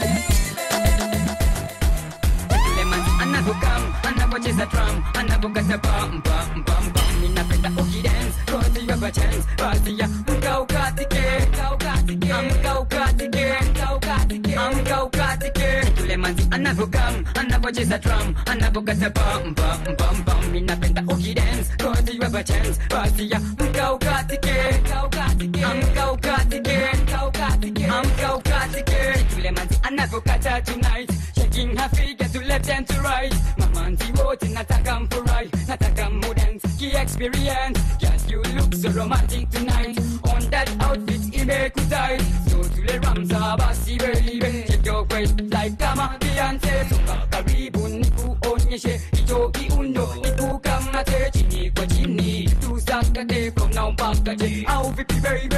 Yule manzi anavokam anavocheza drum anavokata pam pam pam pam ninapenda ukidance cause you have a chance basi ya mka ukatike mka ukatike mka ukatike mka ukatike mka ukatike yule manzi anavokam anavocheza drum anavokata pam pam pam pam ninapenda ukidance cause you have a chance basi ya mka ukatike mka ukatike mka ukatike mka ukatike mka ukatike yule manzi anavokata tonight shaking her figure to left and to right mamanzi wote nataka mfurahi nataka mudance ki experience yes you look so romantic tonight on that outfit imekutai so tule ramza basi baby check your waist like kama Beyonce songa karibu nikuonyeshe hicho kiundo nikukamate chini kwa chini tusakate from now mpaka je au vipi baby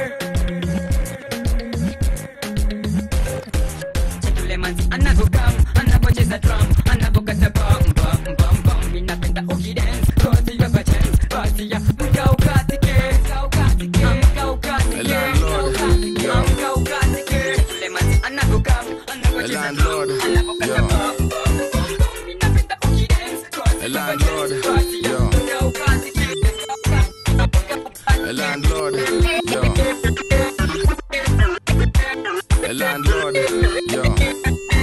yule manzi anavokam anavocheza drum anavokata pam pam pam pam ninapenda ukidance cause you have a chance basi ya mka ukatike mka ukatike mka ukatike mka ukatike mka ukatike yule manzi anavokam anavocheza drum anavokata pam pam pam pam ninapenda ukidance cause you have a chance basi ya mka ukatike A landlord, yo. A landlord, yo.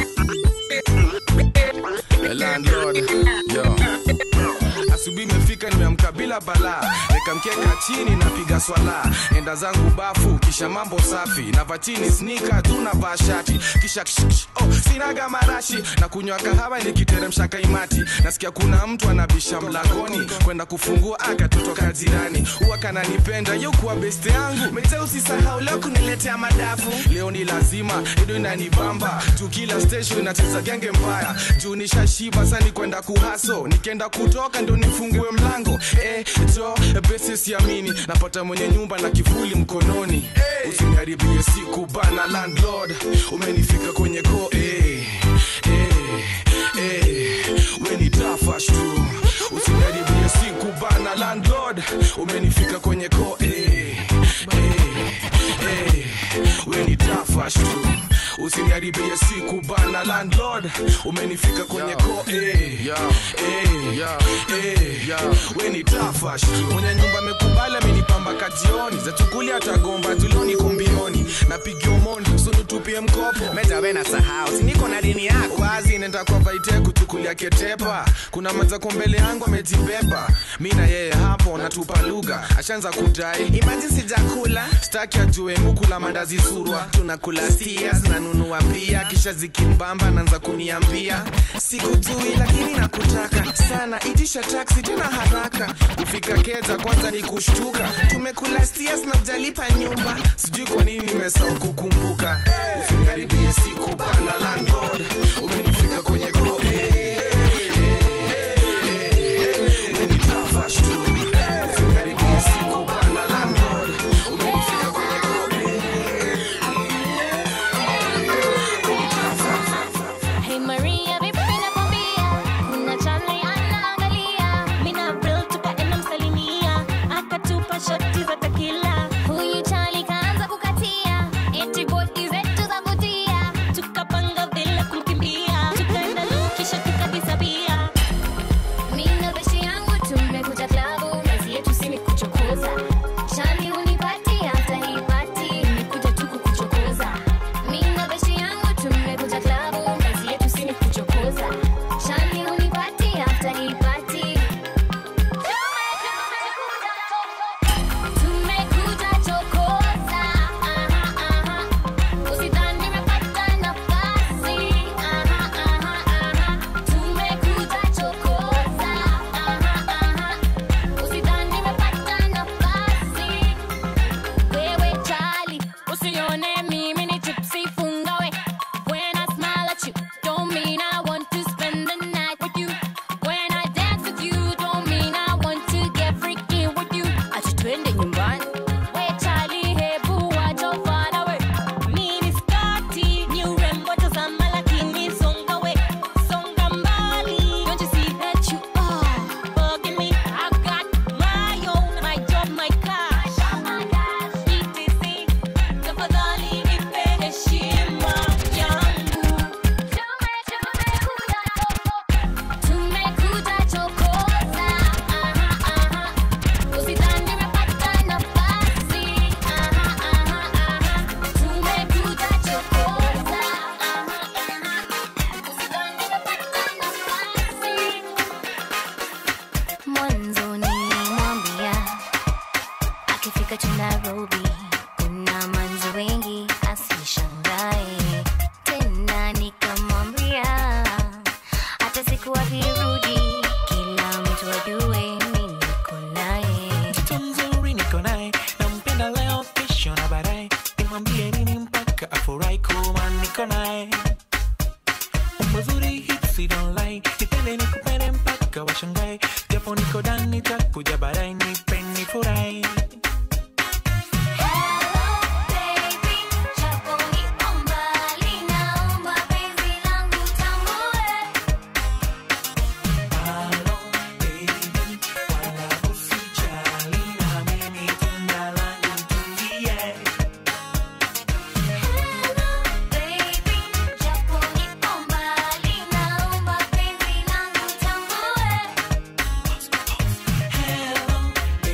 Yo. asubuhi imefika nimeamka bila balaa nikamkeka chini napiga swala enda zangu bafu kisha mambo safi nava chini snika tu navaa shati kisha ksh, ksh, oh, sinaga marashi na kunywa kahawa nikiteremsha kaimati nasikia kuna mtu anabisha mlangoni kwenda kufungua akatotoka jirani huwa kananipenda yokuwa beste yangu mete usisahau leo kuniletea madafu leo ni lazima ido inanibamba juu kila station inacheza genge mbaya juu nishashiba sani kwenda kuhaso nikienda kutoka ndo nifungue mlango eh, jo besi siamini napata mwenye nyumba na kivuli mkononi usiniharibie siku bana landlord umenifika kwenye ko eh, eh, eh, we ni tafash tu usiniharibie siku bana landlord umenifika kwenye ko eh, eh, eh, we ni tafash tu usiniharibie siku bana landlord umenifika kwenye ko eh, eh, eh, we ni tafash tu mwenye nyumba amekubali amenipamba kationi zachukulia atagomba tuloni kumbioni napigia mondi usunitupie mkopo metawe na sahau siniko na dini yako wazi nenda kwa vaite kuchukulia ketepa kuna mazako mbele yangu amejibeba mi na yeye hapo natupa lugha ashaanza kudai imaji sijakula staki ajue mukula mandazi surwa tunakula stia zinanunua pia kisha zikimbamba naanza kuniambia sikujui lakini nakutaka sana itisha taksi tena haraka kufika keza kwanza ni kushtuka tumekula stias na ujalipa nyumba sijui kwa nini nimesahau kukumbuka usikaribie siku bana landlord umenifika kwenye ko Hey Maria, vipi nakwambia? Kuna chale anaangalia. Mina April tukaenda msalimia. Akatupa shoti za tequila. Huyu chali kaanza kukatia. Eti bodi zetu zavutia. Tukapanga vile kumkimbia. Tukaenda low kisha tukadisappear. Mina beshi yangu tumekuja klabu. Kazi yetu si ni kuchokoza. Chali hunipati hata hii party. Nimekuja tu kukuchokoza. Mina beshi yangu tumekuja klabu. Kazi yetu si ni kuchokoza. Chali hunipati hata hii party. Tumekuja chokoza. Aha, aha. Usidhani nimepata nafasi. Aha, aha, aha. Tumekuja chokoza. Aha, aha. Usidhani nimepata nafasi. Wewe chali, usione mimi ni tipsy funga we. When I smile at you, don't mean I want to spend the night with you. When I dance with you, don't mean I want to get freaky with you. Ati twende nyumbani. We chali, hebu wacha ufala we. Mini skati, ni urembo tazama lakini songa we. Songa mbali. Don't you see that you are bugging me? I got my own, my job, my cash. ETC, tafadhali nipe heshima yangu. Tumekuja chokoza, aha, aha. Usidhani nimepata nafasi, aha, aha, aha. Tumekuja chokoza, aha, aha. Usidhani nimepata nafasi. Mwanzo nilimwambia akifika tu Nairobi kuna manzi wengi asishangae tena, nikamwambia hata siku akirudi kila mtu ajue mimi niko naye. mtoto mzuri niko naye nampenda leo kesho na baadaye nimwambie nini mpaka afurahi kuwa niko naye umbo zuri hipsi don't lie nipende nikupende mpaka washangae japo niko ndani takuja baadaye nipe nifurahi Hello,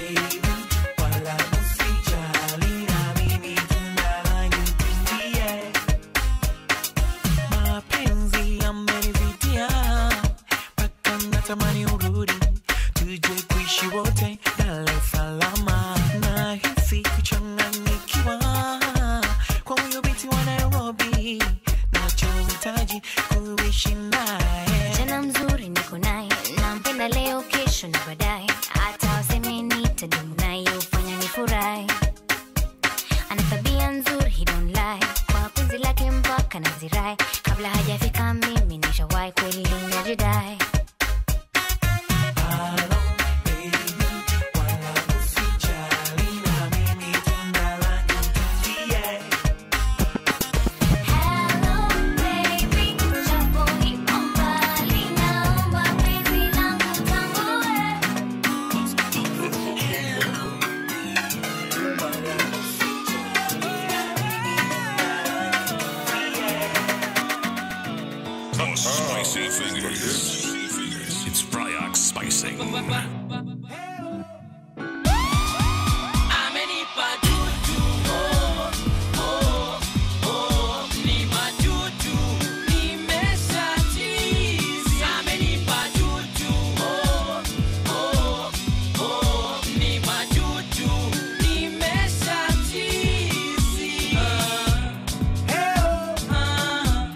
natamani urudi tuje kuishi wote Dar es Salama nahisi kuchanganyikiwa kwa huyo binti wa Nairobi nachohitaji kuishi naye Kijana mzuri niko naye, nampenda leo, kesho na baadaye, hata waseme nitadumu naye, ufanya nifurahi. Ana tabia nzuri, he don't lie, kwa penzi lake mpaka nazirai, kabla hajafika mimi nishawahi, kweli najidai. The spicy fingers. It's Bryox spicing. Amenipa juju, oh, oh, oh, ni majuju, nimesha cheese. Amenipa juju, oh, oh, oh, ni majuju, nimesha cheese. Ah, ah,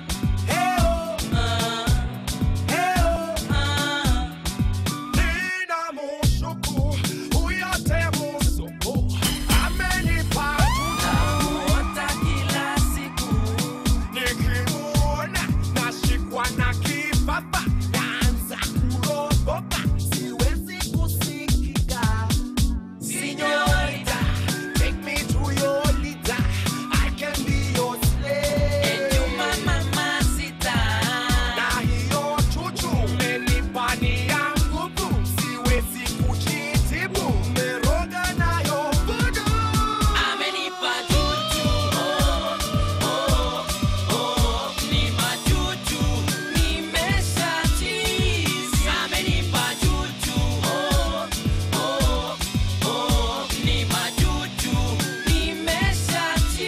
Nina mushuku, uyote musuku, amenipa Naota kila siku nikimuona nashikwa na kibaba, naanza kuropoka, siwezi kusikika. Señorita, take me to your leader, I can be your slave. Enyuma mamacita. Na hiyo chuchu umenipa ni ya nguvu, siwezi kujitibu, umeroga nayo voodoo. Amenipa juju, oh, oh, oh, ni majuju, nimesha cheese. Amenipa juju, oh, oh, oh, ni majuju, nimesha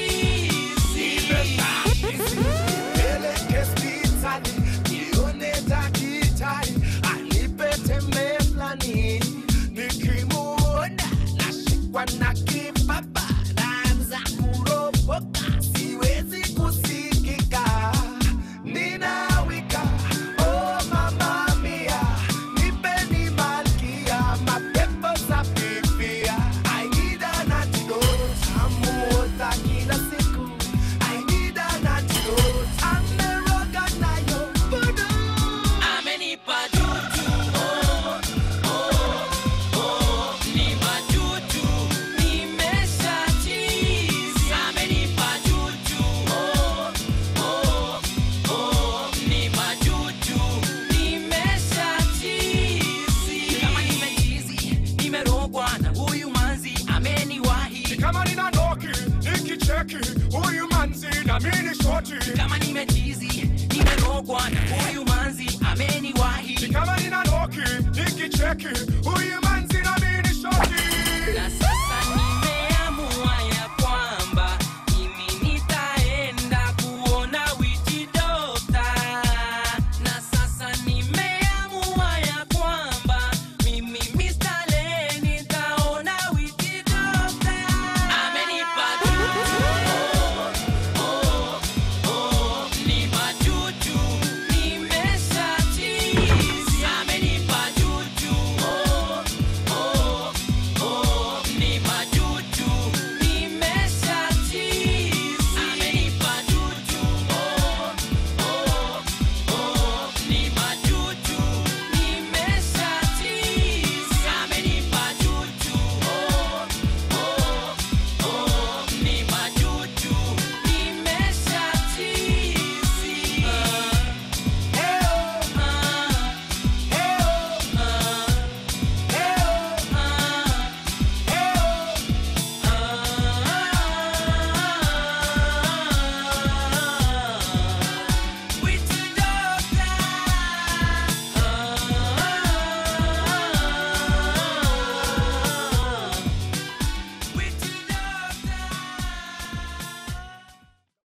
cheese. Peleke hospitali, nione daktari, anipe tembe fulani. Nikimuona, nashikwa na kibaba, naanza kuropoka, siwezi kusikika. Ninawika, oh mama mia, nipeni malkia, mapepo sapipia. I need an antidote, tamuota kila siku. I need an antidote, ameroga nayo voodoo. Amenipa juju, oh, oh, oh, ni majuju, nimesha cheese. Amenipa juju, oh, oh, oh, ni majuju, nimesha cheese. Kama nimechizi, nimerogwa na huyu manzi, ameniwahi. Kama nina noki, nikicheki, huyu manzi na mini shoti. Kama nimechizi, nimerogwa na huyu manzi, ameniwahi. Kama nina noki, nikicheki, huyu manzi